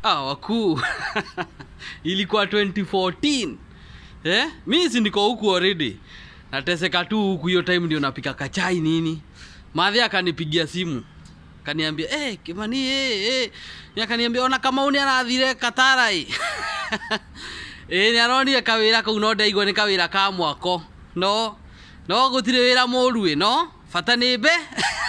ah, wakuu ilikuwa 2014 eh? mi si niko huku already nateseka tu huku hiyo time ndio napika kachai nini madhi akanipigia simu kaniambia eh, kimani eh, eh. Ni akaniambia ona kama uni arathire katarai ä nä aronire kawä ra kå u no ndaigua nä kawä ra ka mwako no no gå tirä wä ra må ru ä no bata nä mbe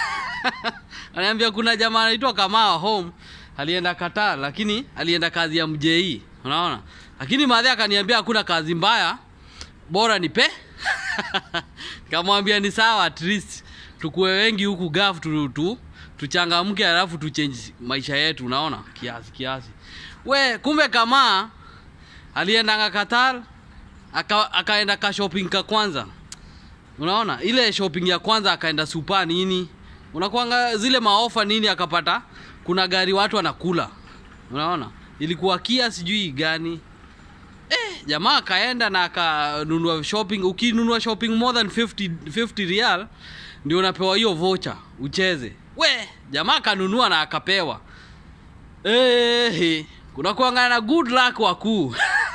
anaambia kuna jamaa anaitwa kamaa home alienda Qatar lakini alienda kazi ya mjei unaona lakini madhe akaniambia hakuna kazi mbaya bora nipe kamwambia ni sawa at least tukue wengi huku gaf tu, tu tuchangamke alafu tuchange maisha yetu unaona kiasi kiasi we kumbe kamaa aliendanga Qatar aka, akaenda ka shopping ka kwanza unaona ile shopping ya kwanza akaenda supa nini unakwanga zile maofa nini akapata kuna gari watu wanakula unaona ilikuwa kia sijui gani eh, jamaa akaenda na akanunua shopping ukinunua shopping more than 50, 50 real ndio unapewa hiyo vocha ucheze we jamaa akanunua na akapewa eh, kuna kuangana na good luck wakuu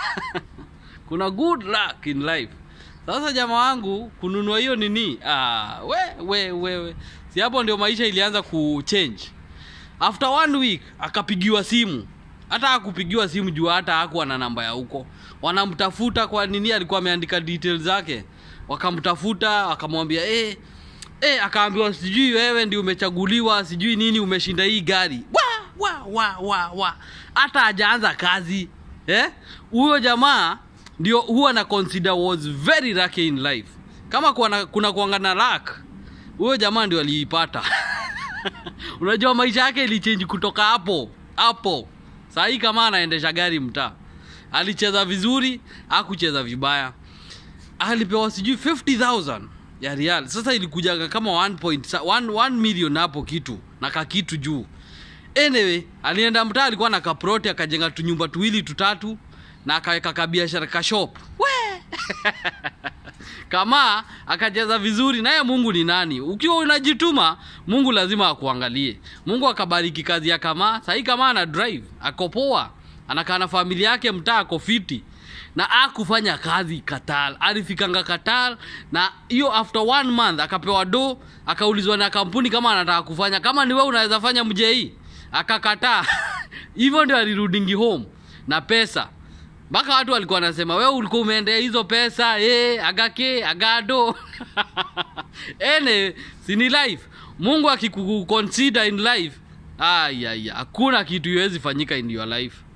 kuna good luck in life sasa jamaa wangu kununua hiyo nini ah, we we we, we. si hapo ndio maisha ilianza kuchange after one week akapigiwa simu hata akupigiwa simu juu hata hakuwa na namba ya huko wanamtafuta kwa nini alikuwa ameandika details zake wakamtafuta wakamwambia eh, eh, akaambiwa sijui wewe ndi umechaguliwa sijui nini umeshinda hii gari wa wa wa wa wa hata hajaanza kazi eh huyo jamaa ndio huwa na consider was very lucky in life kama kuna, kuna kuangana luck huyo jamaa ndio aliipata unajua maisha yake ilichange kutoka hapo hapo sahii kama anaendesha gari mtaa alicheza vizuri akucheza vibaya alipewa sijui 50000 ya real sasa ilikujaga kama 1, point, 1, 1 million hapo kitu na kakitu juu anyway alienda mtaa alikuwa na kaproti akajenga tunyumba tuwili tutatu na akaweka kabiashara kashop we kama akacheza vizuri naye mungu ni nani ukiwa unajituma mungu lazima akuangalie mungu akabariki kazi ya kama sahii kama ana drive akopoa anakaa na familia yake mtaa ako fiti na akufanya kazi katal alifikanga katal na hiyo after one month akapewa do akaulizwa na kampuni kama anataka kufanya kama ni we unaweza fanya mjei akakataa hivyo ndio alirudingi home na pesa mpaka watu walikuwa wanasema we ulikuwa umeendea hizo pesa e, agake agado ene sini life mungu akikuconsider in life ayaya hakuna kitu iwezi fanyika in your life